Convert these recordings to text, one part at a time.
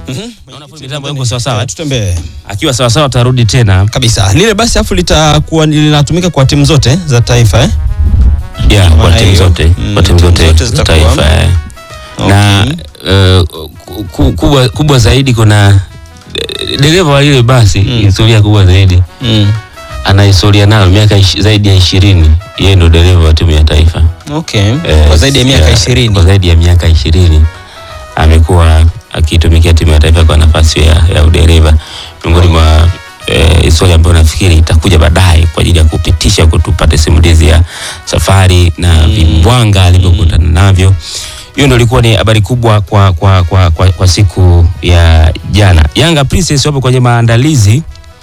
Naona fundi mitambo yuko sawa sawa. Tutembee Akiwa sawa sawa tarudi tena. kabisa lile basi, afu litakuwa linatumika kwa timu zote za taifa eh? Yeah, kwa Maana timu hiyo, zote, mm, kwa timu timu zote zote za zitakuwa- taifa. eh. Na eh, ku- kubwa kubwa zaidi kuna eh, dereva wa lile basi, historia kubwa zaidi. Mm. Ana historia nayo miaka ishi- zaidi ya ishirini. Yeye ndo dereva wa timu ya taifa. Okay. Eh, kwa zaidi ya miaka Kwa ishirini zaidi ya miaka ishirini amekuwa akitumikia timu ya taifa kwa nafasi ya, ya udereva. Miongoni mwa eh, historia ambayo nafikiri itakuja baadaye kwa ajili ya kupitisha kutupate simulizi ya safari na vimbwanga alivyokutana navyo. Hiyo ndio ilikuwa ni habari kubwa kwa, kwa, kwa, kwa, kwa siku ya jana. Yanga Princess wapo kwenye maandalizi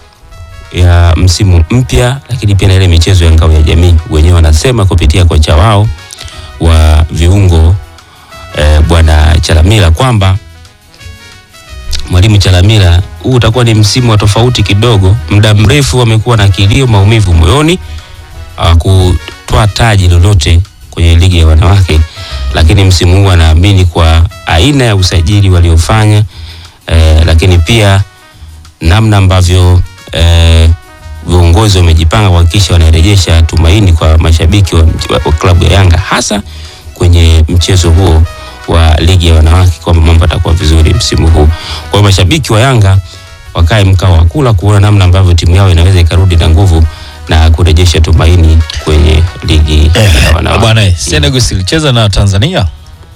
ya msimu mpya, lakini pia na ile michezo ya ngao ya jamii. Wenyewe wanasema kupitia kocha wao wa viungo eh, bwana Chalamila kwamba mwalimu Chalamila, huu utakuwa ni msimu wa tofauti kidogo. Muda mrefu wamekuwa na kilio, maumivu moyoni, hawakutoa taji lolote kwenye ligi ya wanawake, lakini msimu huu anaamini kwa aina ya usajili waliofanya eh, lakini pia namna ambavyo eh, viongozi wamejipanga kuhakikisha wanarejesha tumaini kwa mashabiki wa, wa, wa klabu ya Yanga hasa kwenye mchezo huo wa ligi ya wanawake kwamba mambo yatakuwa vizuri msimu huu. Kwa hiyo mashabiki wa Yanga wakae mkao wa kula kuona namna ambavyo timu yao inaweza ikarudi na nguvu na kurejesha tumaini kwenye ligi ya wanawake. Bwana eh, Senegal ilicheza na Tanzania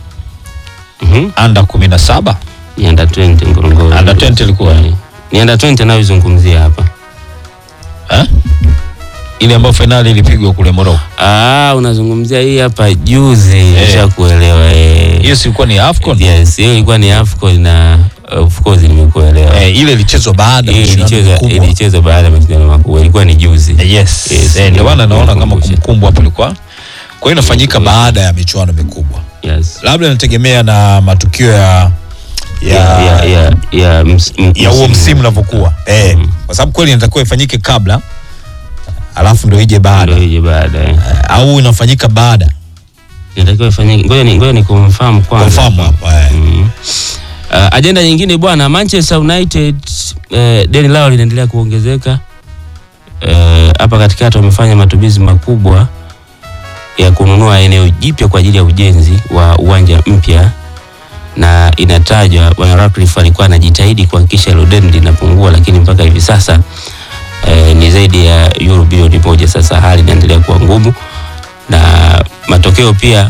Mhm. under 17 Ni under 20 Ngorongoro. Under 20 ilikuwa? Ni under 20 anayozungumzia hapa. eh? ile ambayo fainali ilipigwa kule Morocco. Ah, unazungumzia hii hapa juzi, Eh. nishakuelewa eh. Hiyo si ilikuwa ni AFCON? Yes, hiyo ilikuwa ni AFCON na of course nimekuelewa. Eh, ile ilichezwa baada ya Hiyo mashindano ilichezwa makubwa. ilichezwa baada ya mashindano makubwa. Ilikuwa ni juzi. Eh, Yes. Yes, Eh, ndio maana naona kama nimekumbusha. kumbukumbu hapo ilikuwa. Kwa hiyo inafanyika baada ya michuano mikubwa. Yes. Labda inategemea na matukio ya Ya ya ya ya ms- m- ya huo msimu unavyokuwa eh, Mm. kwa sababu kweli inatakiwa ifanyike kabla alafu ndio ije baada Ndio ije baada. eh. Eh, au inafanyika baada Inatakiwa ifanyike. Ngoja ni ngoja ni confirm kwanza. confirm hapa eh. Mm. Uh, ajenda nyingine bwana, Manchester United uh, deni lao linaendelea kuongezeka Eh, hapa katikati wamefanya matumizi makubwa ya kununua eneo jipya kwa ajili ya ujenzi wa uwanja mpya, na inatajwa bwana Ratcliffe alikuwa anajitahidi kuhakikisha hilo deni linapungua, lakini mpaka hivi sasa eh, ni zaidi ya euro bilioni moja. Sasa hali inaendelea kuwa ngumu na matokeo pia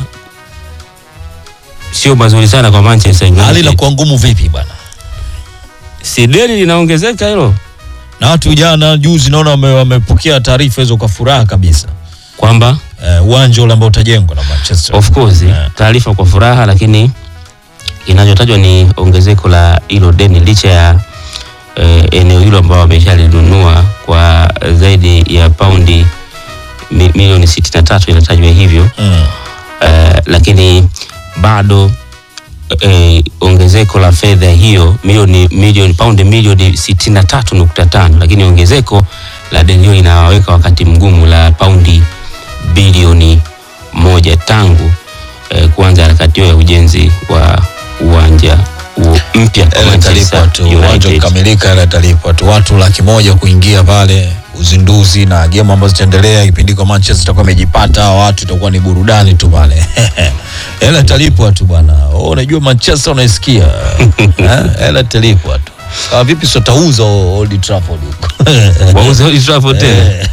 sio mazuri sana kwa Manchester United. hali inakuwa ngumu vipi bwana si deni linaongezeka hilo na watu jana juzi naona wame- wamepokea taarifa hizo kwa furaha kabisa kwamba Eh, uwanja ule ambao utajengwa na Manchester of course Yeah. taarifa kwa furaha, lakini inachotajwa ni ongezeko la hilo deni licha ya eh, eneo hilo ambao wameshalinunua kwa zaidi ya paundi mi, milioni 63 inatajwa hivyo mm. eh, lakini bado eh, ongezeko la fedha hiyo milioni milioni paundi milioni 63.5 lakini ongezeko la deni hiyo inawaweka wakati mgumu la paundi bilioni moja tangu eh, kuanza harakati hiyo ya ujenzi wa uwanja huo mpya kwa Hela Manchester italipwa tu uwanja United. ukikamilika hela italipwa tu watu laki moja kuingia pale uzinduzi na game ambazo zitaendelea kipindi kwa Manchester itakuwa imejipata hawa watu itakuwa ni burudani tu pale hela italipwa tu bwana oh, unajua Manchester unaisikia Eh, hela italipwa tu kama vipi sio tauza Old Trafford huko Wauze Old Trafford tena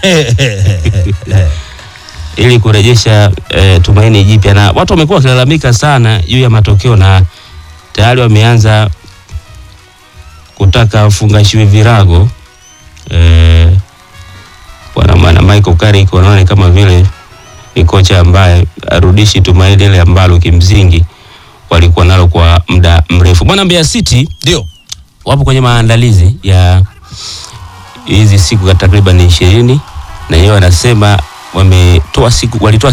ili kurejesha eh, tumaini jipya, na watu wamekuwa wakilalamika sana juu ya matokeo na tayari wameanza kutaka fungashiwe virago eh, bwana maana Michael Carrick wanaona kama vile ni kocha ambaye arudishi tumaini ile ambalo kimsingi walikuwa nalo kwa muda mrefu. Bwana Mbeya City ndio wapo kwenye maandalizi ya hizi siku takriban ishirini na yeye wanasema wametoa siku walitoa